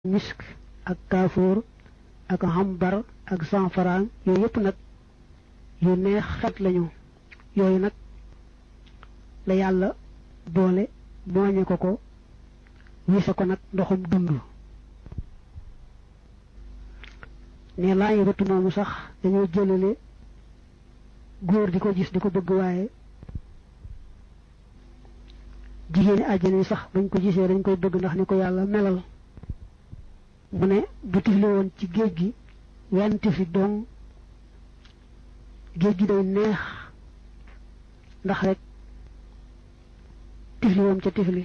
misk ak kaafoor ak hambar ak sanfaraan yooyu yëpp nag yu neex xet lañu yooyu nag la yàlla boole mooñe ko ko wise ko nag ndoxum dund ne laa ngi rëtt moomu sax dañoo jëlale góor di ko gis di ko bëgg waaye jigéeni àjjana yi sax bañ ko gisee dañ koy bëgg ndax ni ko yàlla melal mu ne bu tifli woon ci géej gi wenn tifli dong géej gi day neex ndax rek tifli woom ca tifli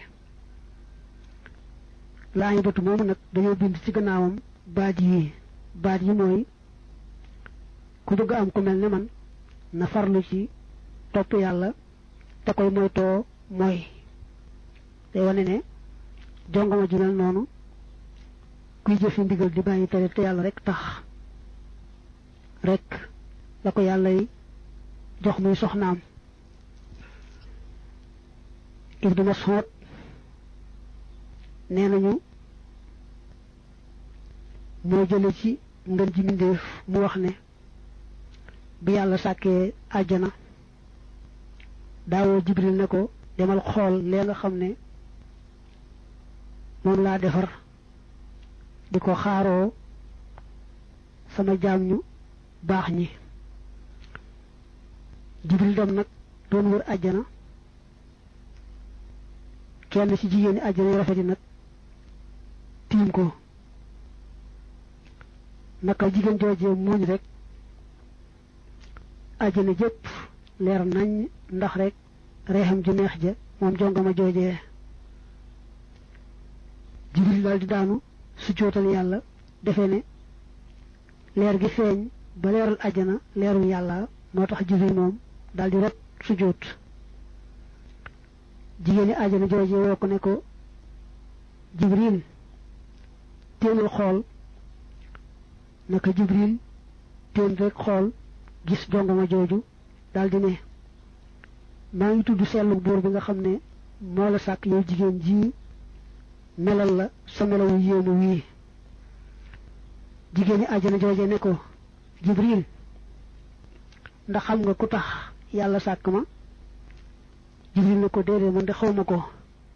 laa ngi bëtu moomu nag dañoo bind ci gannaawam baat yi baat yi mooy ku bëgg am ku mel ne man na farlu ci topp yàlla te koy moytoo mooy day wane ne jongama ju mel noonu kuy jëfi ndigal di bàyyi tere te yàlla rek tax rek la ko yàlla yi jox muy soxnaam Ibnu Mas'ud nee nañu moo jële ci ngën ji mbindéef mu wax ne bi yàlla sàkkee àjjana daawoo Jibril ne ko demal xool lee nga xam ne moom laa defar di ko xaaroo sama jaam ñu baax ñi Jibril dem nag doon wër àjjana kenn ci jigéeni àjjana yu rafet yi nag tiim ko naka jigéen joojee muuñ rek àjjana jëpp leer nañ ndax rek reexam ju neex ja moom jongama joojee Jibril daal di daanu su jootal yàlla defe ne leer gi feeñ ba leeral àjjana leerul yàlla moo tax Jibril moom daal di rot su joot jigéeni àjjana joojee woo ko ne ko Jibril téenal xool naka Jibril téen rek xool gis jongama jooju daal di ne maa ngi tudd sellu buur bi nga xam ne moo la sàkk yow jigéen ji melal la sa melawu yéemu wii jigéen ñi àjjana jooje ne ko Jibril ndax xam nga ku tax yàlla sàkk ma Jibril ne ko déedéet man de xaw ma ko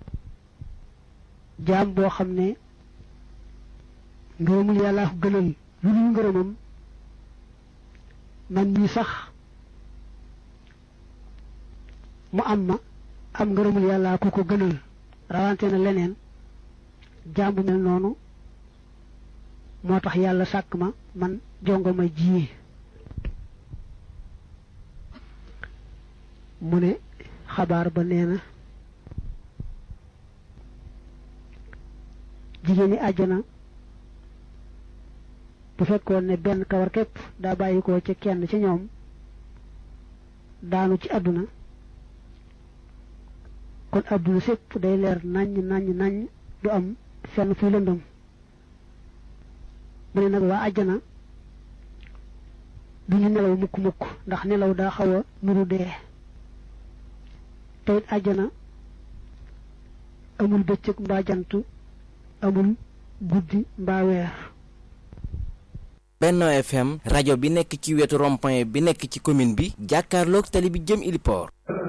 jaam boo xam ne ngërëmul yàllaa ko gënal lu dul ngërëmam man mii sax mu am ma am ngërëmul yàllaa ku ko gënal rawante na leneen jaam bu mel noonu moo tax yàlla sàkk ma man jongo ma ji mu ne xabaar ba nee na jigéeni àjjana bu fekkoon ne benn kawar képp daa bàyyi ko ci kenn ci ñoom daanu ci àdduna kon àdduna sépp day leer naññ naññ naññ du am fenn fuy lëndëm mu ne nag waa àjjana du ñu nelaw mukk mukk ndax nelaw daa xaw a nuru dee te it àjjana amul bëccëg mbaa jant amul guddi mbaa weer Benno FM rajo bi nekk ci wetu rond-point bi nekk ci commune bi jàkkaarloog tali bi jëm Iliport